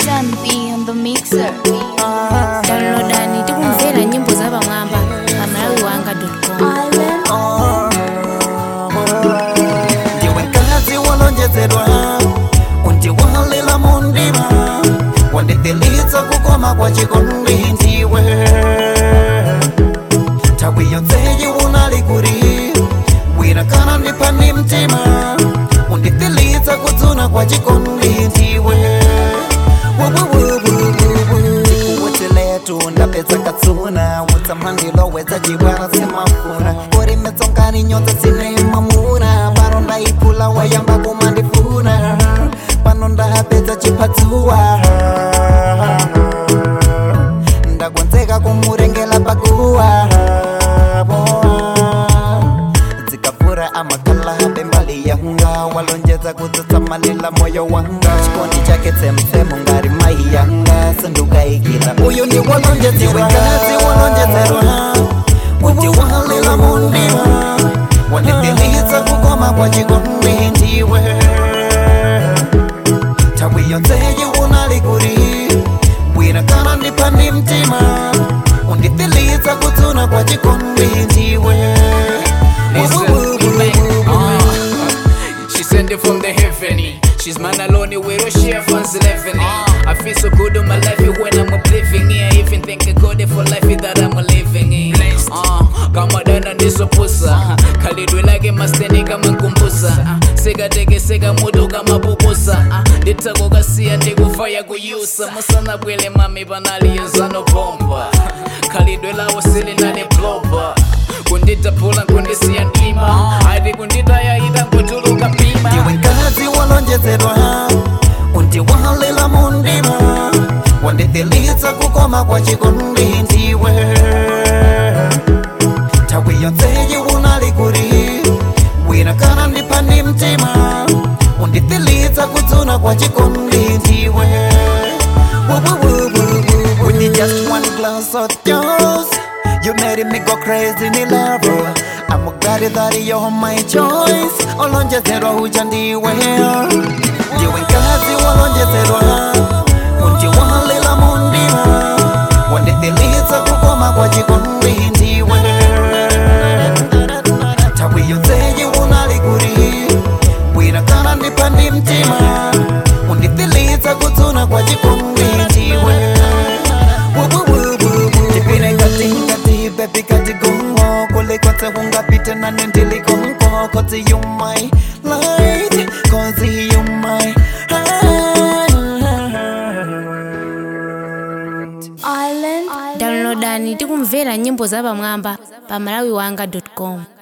John B on the mixer. downloadani tikumvera nyimbo za pamwamba pa malawiwanga.com ndiwe mkazi walonjezedwa undiwalila mundima wandidhilitsa kukoma kwa chikondi ndiwe nthawi yonseyi unali kuri wina kana ndipani mtima undidhilitsa kudzuna kwa chikondi ndiwe tikuwetiletu ndapedza katsuna utsamandilowedza chibwana simafuna uri metsongani nyonza dzine mamuna pano ndaipula wayamba kumandifuna pano ndapedza chipatsuwa ndakonzeka kumurengela pakuwa dzikavhura amakala pembali yanga walonjeza kutsatsamalila moyo wanga chikondi chake tsemtsemo ngari mai yanga sindukaikila uyu ndi walonjeziwekazi walonjezerwa uti walila mundiwa wandidhilitsa kukoma kwa chikondi ndiwe nthawi yonseyi unali kuri wina kana ndipani mtima undidhilitsa kudzuna kwa chikondi ndiwe She sent it from the heaven. She's man alone, we don't share funds living. I feel so good on my life when I'm living here. Even think I got it for life that I'm living in. Uh, kama dana ndisopusa khalidwe lake masteni kama nkumbusa uh, sekatekeseka mutu kama pupusa uh, nditakokasiya ndikufaya kuyusa musana bwele mami panaliyezano bomba khalidwe lawo silinane bloba kunditapula kundisiya ndima ati kunditayayita nkutuluka pima ndiwe mkazi walonjezedwa undiwalila mundima wandidhilitsa kukoma kwa chikondi ndiwe nthawi yonseyi unali kuri wina kana ndipani mtima undidhilitsa kudzuna kwa chikondi ndiwe With the just one glass of yours You made me go crazy in love I'm glad that you're my choice Olonjezerwa huja ndiwe Ndiwe kazi walonjezerwa Undiwalila mundiwa Wandidhilitsa kukoma kwa chikondi ndiwe Nthawi yonseyi unali kuri Wina kana ndipani mtima Undidhilitsa kudzuna kwa chikondi ndiwe tipine kati kati bebi kati gongo kule kote ungapite na nendiligongo kote you my light kote you my heart Island. downloadani tikumvera nyimbo za pamwamba pa malawiwanga.com